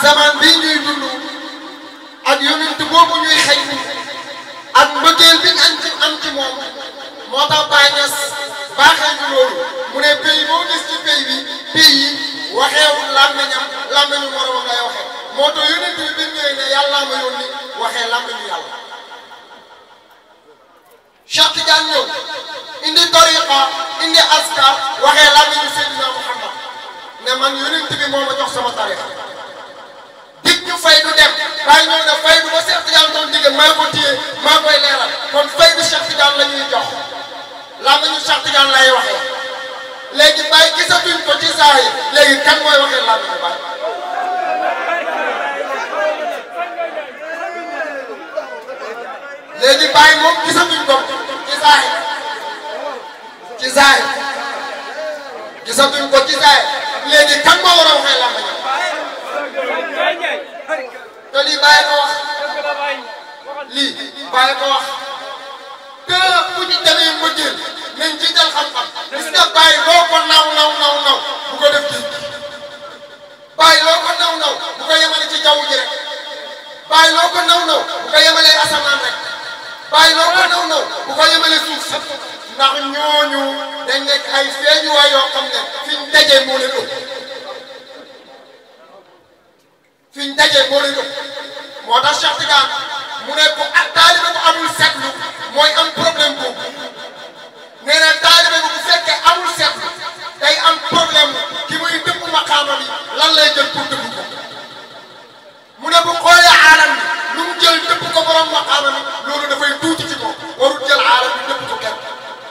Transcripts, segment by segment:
zaman bii ñuy dund ak yonent boobu ñuy xëy ak mbëggeel bi ñu am ci am ci moom moo tax Baye Niass baaxee ñu loolu mu ne pays boo gis ci pays bi pays yi waxeewul làmmiñam làmmiñu moromam lay waxee moo tax yonent bi bi mu ñëwee ne yàllaa ma yónni waxee làmmiñu yàlla Cheikh Tidiane ñëw indi tariqa indi askar waxee làmmiñu Seydina Muhammad ne man yonent bi moo ma jox sama tariqa dig ñu fay du dem waaye ñëw ne fay du ba Cheikh Tidiane doon digge maa ko téye maa koy leeral kon fay du Cheikh Tidiane la ñuy jox làmmiñu Cheikh Tidiane lay waxee léegi Baye gisatuñ ko ci saa yi léegi kan mooy waxee làmmiñu Baye léegi Baye moom gisatuñ ko ci saa yi ci saa yi gisatuñ ko ci saa yi léegi kan moo war a waxee làmmiñu te lii Baye ko wax lii Baye ko wax te bu ñu demee mbëggeel nañ jiital xam-xam gis nga Baye loo ko naw naw naw naw bu ko def géej Baye loo ko naw naw bu ko yemale ci jaww ji rek Baye loo ko naw naw bu ko yemalee asamaan rek Baye loo ko naw naw bu ko yemalee suuf si ndax ñooñu dañ nekk ay feeñuwaay yoo xam ne fi ñu dajee moo leen ëpp fi ñu dajee moo leen ëpp moo tax Cheikh Tidiane mu ne bu ak taalibe bu amul seetlu mooy am problème boobu nee na taalibe bu bu fekkee amul seetlu day am problème ki muy dëpp maqaama bi lan lay jël pour dëpp ko mu ne bu xoolee aalam bi lu mu jël dëpp ko borom maqaama bi loolu dafay tuuti ci ko warul jël aalam bi dëpp ko kenn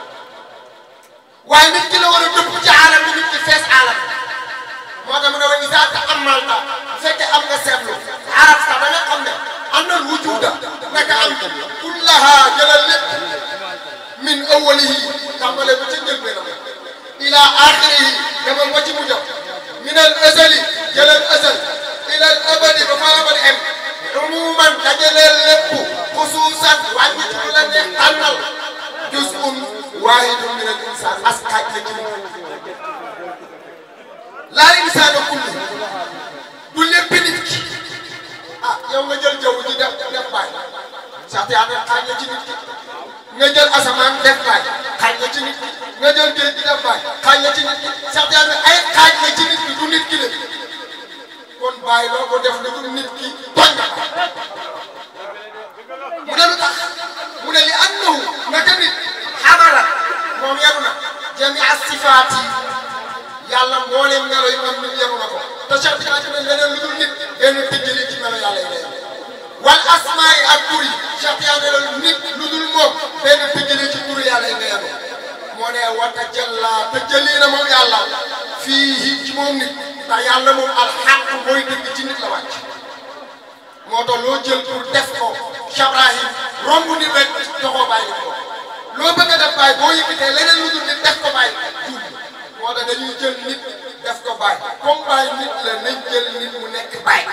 waaye nit ki la war a dëpp ci aalam bi nit ki fees aalam bi moo tax mu ne wa izaa ta'ammalta bu fekkee am nga seetlu arafta da nga xam ne am na wujuda naka am kullaha jëlal lépp min awwalihi tàmbale ba ca njëlbeenam ila axirihi demal ba ci mujjam min al azali jëlal azal ila al abadi ba fa abadi em umuman dajaleel lépp xusuusan wàññi ci lu la neex tànnal juz'un waahidun min al insan as xaaj la ci laa insaana kulli du lépp nit ki ah yow nga jël jaww ji def def baay sax yaa ne xaaj la ci nit ki nga jël asamaan def baay xaaj la ci nit ki nga jël géej gi def baay xaaj la ci nit ki sax yaa ne ay xaaj la ci nit ki du nit ki de kon bàyyi loo ko def du nit ki tooñ nga ko mu ne lu tax mu ne li annahu naka nit xamala moom yaru na jamia sifaat yi yàlla mbooleem melo yi moom nit yaru na ko te Cheikh Tidiane ne leneen lu dul nit benn tëjjali ci melo yàlla yi lay wal asmaa yi ak tur yi Cheikh Tidiane ne nit lu dul moom benn tëjjali ci tur yàlla yi lay yaru moo ne wata jëlla tëjjali na moom yàlla fii ci moom nit ndax yàlla moom alxaq mooy dëgg ci nit la wàcc moo tax loo jël pour def ko Cheikh Ibrahim romb nit rek joxoo bàyyi ko loo bëgg a def bàyyi boo yëkkatee leneen lu dul nit def ko bàyyi juum moo tax dañuy jël nit def ko bàyyi comme bàyyi nit la nañ jël nit mu nekk bàyyi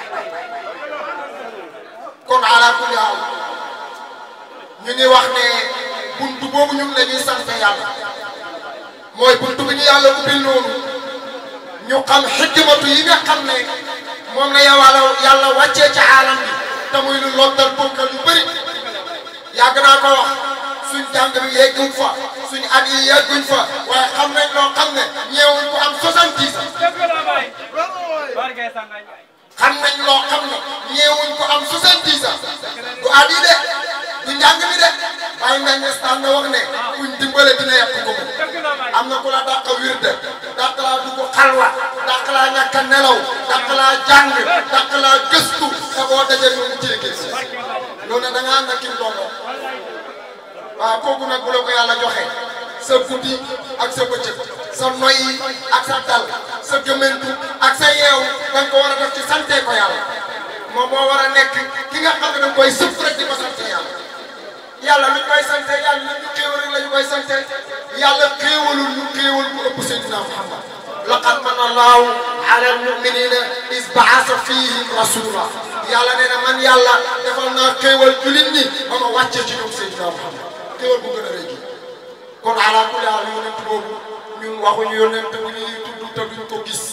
kon ala kulli haal ñu ngi wax ne buntu boobu ñun la ñuy sant yàlla mooy buntu bi ñu yàlla ubbil noonu ñu xam xikmatu yi nga xam ne moom la yàlla yàlla wàccee ci aalam bi te muy lu lottal bokkal yu bëri yàgg naa ko wax suñ jàng bi yegguñ fa suñ at yi yegguñ fa waaye xam nañ loo xam ne ñeewuñ ko am 70 ans xam nañ loo xam ne ñeewuñ ko am 70 ans du at yi de du njàng mi de waaye nga ne staan na wax ne kuñ dimbale dina yàq ko am na ku la dàq wirde dàq laa dugg xalwa dàq laa ñàkk a nelaw dàq laa jàng dàq laa gëstu te boo dajee ñu ci liggéey si loolu nag da nga ànd ak kim doon waaw kooku nag bu la ko yàlla joxe sa guddi ak sa bëccëg sa noyyi ak sa dal sa gëmmentu ak sa yeew da nga ko war a def ci sante ko yàlla moom moo war a nekk ki nga xam ne da nga koy sëf rek di ko sante yàlla yàlla lu ñu koy sante yàlla lu ñu xéewal rek la ñu koy sante yàlla xéewalul ñu xéewal bu ëpp Seydina Muhammad laqad manna Allahu ala al-mu'minina iz ba'atha fihim rasula yàlla nee na man yàlla defal naa xéewal jullit ñi ba ma wàccee ci ñoom Seydina Muhammad xéewal bu gën a rëy kon ala kulli haal yonent boobu ñun waxuñu yonent bu ñuy tudd te duñ ko gis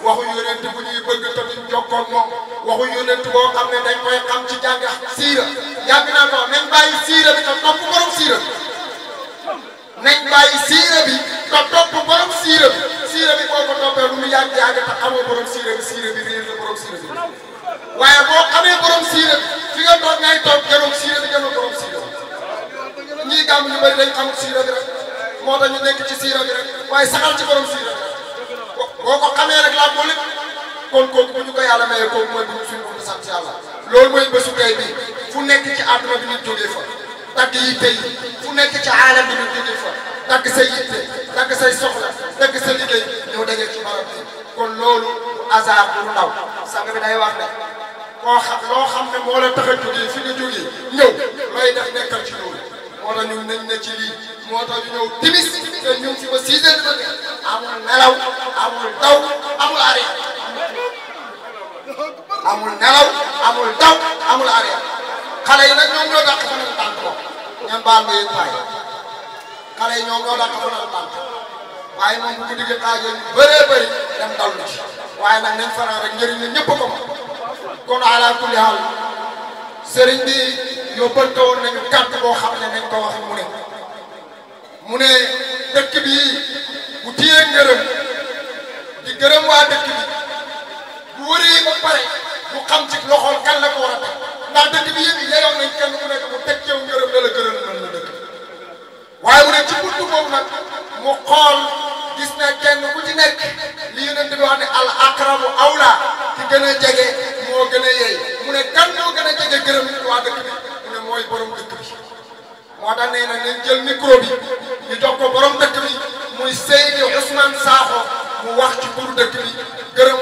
waxu yonent bu ñuy bëgg te duñ jokkoo ak moom waxu yonent boo xam ne dañ koy xam ci jàng siira yàgg naa ko nañ bàyyi siira bi te topp borom siira bi nañ bàyyi siira bi te topp borom siira bi siira bi boo ko toppee lu mu yàgg yàgg te xamoo borom siira bi siira bi réer la borom siira bi waaye boo xamee borom siira bi fi nga toog ngay toog jëloon siira bi jëloon borom siira bi ñii gàmm ñu bëri dañ xamul siira bi rek moo tax ñu nekk ci siira bi rek waaye saxal ci borom siira bi boo ko xamee rek laa moo lépp kon kooku bu ñu ko yàlla mayee kooku mooy bu ñu suñu mën a sant yàlla loolu mooy bésu tey bi fu nekk ci àdduna bi nit jógee fa dagg yi tey fu nekk ci aalam bi nit jógee fa dagg say yitte dagg say soxla dagg sa liggéey ñëw dajee ci barab bi kon loolu hasard bu ndaw sang bi day wax ne koo xam loo xam ne moo la tax a jógee fi nga jógee ñëw looy def nekkal ci loolu moo tax ñun nañ ne ci lii moo tax ñu ñëw timis te ñu ngi fi ba 6 heures du matin amul nelaw amul daw amul arrière amul nelaw amul daw amul arrière xale yi nag ñoom ñoo dàq fanal tànk moom ñan baal ma yéen waay xale yi ñoom ñoo dàq fanal tànk waaye moom bu ko diggee xaajee ñu bëree bëri dem dallu ci waaye nag nañ fanaan rek njëriñ la ñëpp ko moom kon ala kulli haal sëriñ bi yóbbante woon nañu kàddu boo xam ne nañ ko wax mu ne mu ne dëkk bi bu tiyee ngërëm di gërëm waa dëkk bi bu wëree ba pare mu xam ci loxol kan la ko war a teg ndax dëkk bi yëpp yeyoon nañ kenn ku nekk mu teg cew ngërëm la la gërëm mën la dëkk waaye mu ne ci buntu boobu nag mu xool gis na kenn ku ci nekk li yonent bi wax ne al aqrabu awla ki gën a jege moo gën a yey mu ne kan moo gën a jege gërëm nit waa dëkk bi mu ne mooy borom dëkk bi moo tax nee na nañ jël micro bi ñu jox ko borom dëkk bi muy Seydi Ousmane Sakho mu wax ci turu dëkk bi gërëm